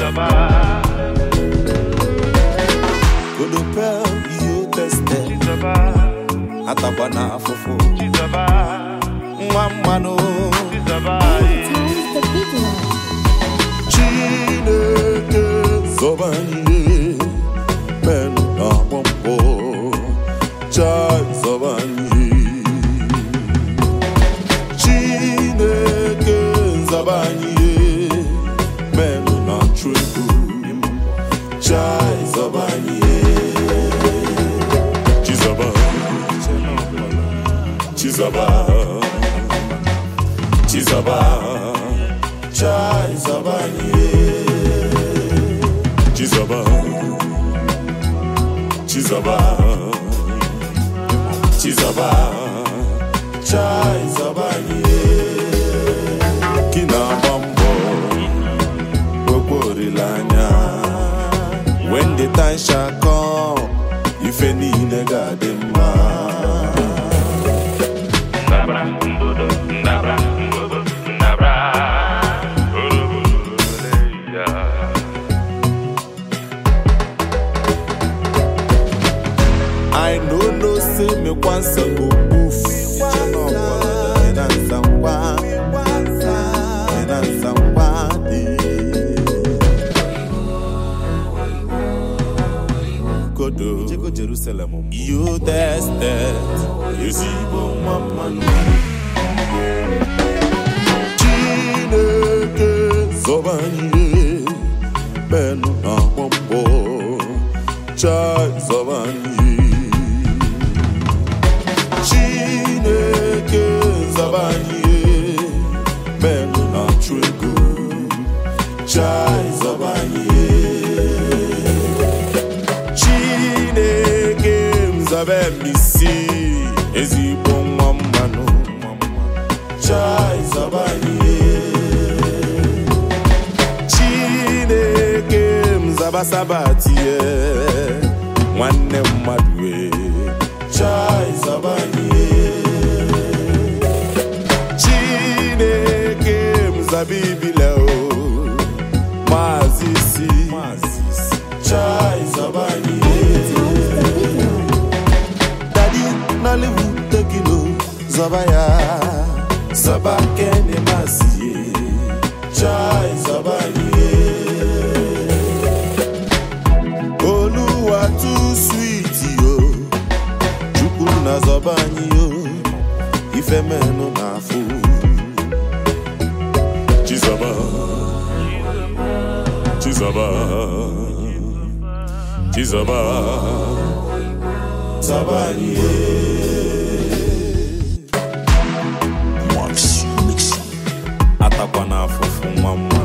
Godopel ihe teste atakwa na afụfụ nwa mmanụ Times the big one. Chineke zọba ihe men na-agba mbọ chai zọba ihe Chineke zọba ihe men na-achụ ego chai zọba ihe Chizọba Chizọba Chizọba chai zọba ihe Chizọba Chizọba Chizọba chai zọba ihe Gị na-agba mbọ okwe olileanya When the time shall come ife niile ga-adị mma Ndabra, mbodo, ndabra, mbodo, ndabra. Oroboleya. I no know say me kwansa go poof. Ina nzangwa, ina nzangwa di. Kodo, Jego Jerusalem. You tested, ezigbo nwa mmanụ. Chineke zọba ihe, menụ na-agba mbọ. Chai zọba ihe. Chineke zọba ihe, menụ na-achụ ego. Chai zọba ihe. Chineke nzabe misi ezigbo nwa mmanụ chai zọba ihe Chineke mzaba sabati ye nwanne mmadụ e chai zọba ihe Chineke mzaba ibile o maazị isi chai zọba ihe Times the big one. Daddy Nollywood tekino zọba ya zọba kene masie chai zọba ihe Oluwa too sweet yo Chukwu na zọba anyị yo ife menụ na afụ Chizọba Chizọba Chizọba zọba anyị atakwa na afụfụ nwa mma